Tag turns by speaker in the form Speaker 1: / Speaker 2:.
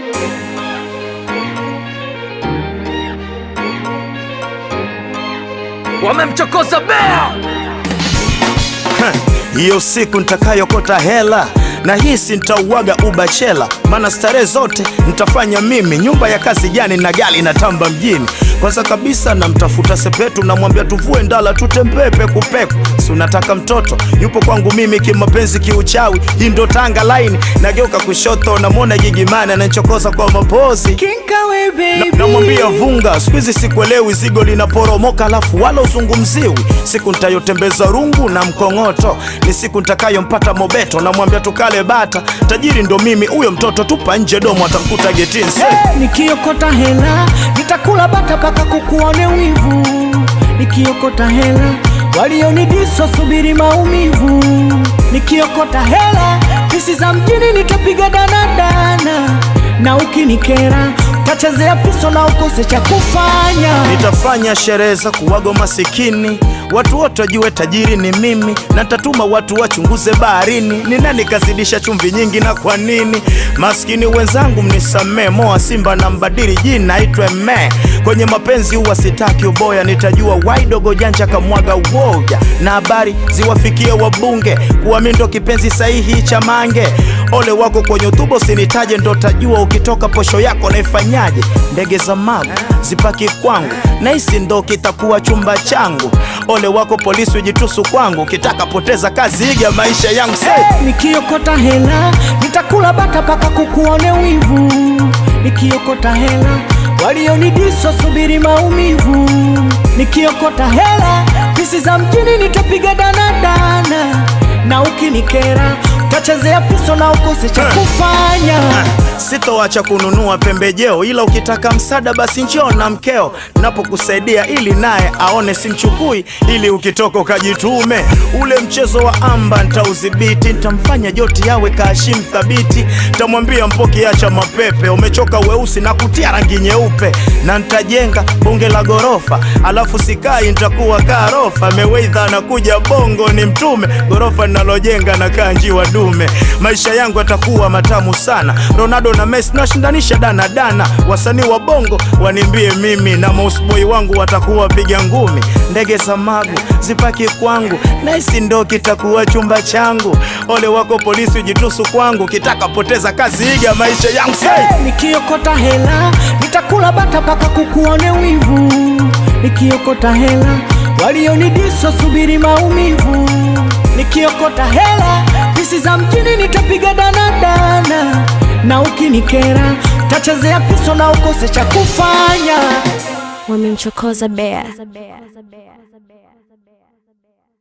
Speaker 1: Wamemchokoza bea
Speaker 2: hiyo siku nitakayokota hela na hisi nitauaga ubachela, maana starehe zote nitafanya mimi. Nyumba ya kazi jani na gali na tamba mjini. Kwanza kabisa namtafuta Sepetu, namwambia tuvue ndala tutembee pekupeku. Si unataka mtoto yupo kwangu mimi, kimapenzi kiuchawi, hii ndo Tanga line. Nageuka kushoto, namwona Gigimani ananichokoza kwa mapozi Na- namwambia vunga, siku hizi sikuelewi, zigo linaporomoka alafu wala uzungumziwi. Siku nitayotembeza rungu na mkong'oto, ni siku nitakayompata Mobeto. Namwambia tukale bata, tajiri ndo mimi, huyo mtoto tupa nje domo, atamkuta getini. Se-
Speaker 3: Nikiokota hela nitakula bata paka kukuone wivu. Nikiokota hela walionidiso subiri maumivu. Nikiokota hela pisi za mjini nitapiga danadana, na ukinikera utachezea piso na ukose cha kufanya.
Speaker 2: Nitafanya sherehe za kuwago masikini, watu wote wajue tajiri ni mimi, na nitatuma watu wachunguze baharini, ni nani kazidisha chumvi nyingi na kwa nini. Maskini wenzangu mnisamee, moa simba na mbadili jina aitwe me. Kwenye mapenzi huwa sitaki uboya, nitajua waidogo janja kamwaga uoja, na habari ziwafikie wabunge kuwa mi ndo kipenzi sahihi cha mange. Ole wako kwenye utubo sinitaje, ndo tajua ukitoka posho yako naifanyaje. Ndege za magu zipaki kwangu, na hisi ndo kitakuwa chumba changu. Ole wako polisi ujitusu kwangu, ukitaka poteza kazi iga maisha yangu say.
Speaker 3: Nikiokota hela nitakula bata paka kukuone wivu. Nikiokota hela walionidiso subiri maumivu. Nikiokota hela pisi za mjini nitapiga danadana, na ukinikera utachezea piso na ukose cha kufanya.
Speaker 2: Sitoacha kununua pembejeo, ila ukitaka msaada basi njoo na mkeo, napokusaidia ili naye aone simchukui, ili ukitoka ukajitume. Ule mchezo wa amba ntaudhibiti, ntamfanya joti yawe kaashim thabiti, ntamwambia Mpoki acha mapepe, umechoka weusi na kutia rangi nyeupe, na ntajenga bunge la gorofa, alafu sikai ntakuwa karofa. Meweidha anakuja bongo ni mtume, gorofa ninalojenga na kanji wa dume. Maisha yangu yatakuwa matamu sana, Ronaldo na Messi nashindanisha dana dana. Wasanii wa bongo wanimbie mimi na mausboy wangu watakuwa piga ngumi. Ndege za magu zipaki kwangu, naisi ndo kitakuwa chumba changu. Ole wako polisi ujitusu kwangu, kitaka poteza kazi iga maisha yangu say.
Speaker 3: Nikiokota hela nitakula bata paka kukuone wivu. Nikiokota hela walionidiso subiri maumivu. Nikiokota hela pisi za mjini nitapiga danadana, na ukinikera utachezea piso na ukose cha kufanya.
Speaker 4: Wamemchokoza bea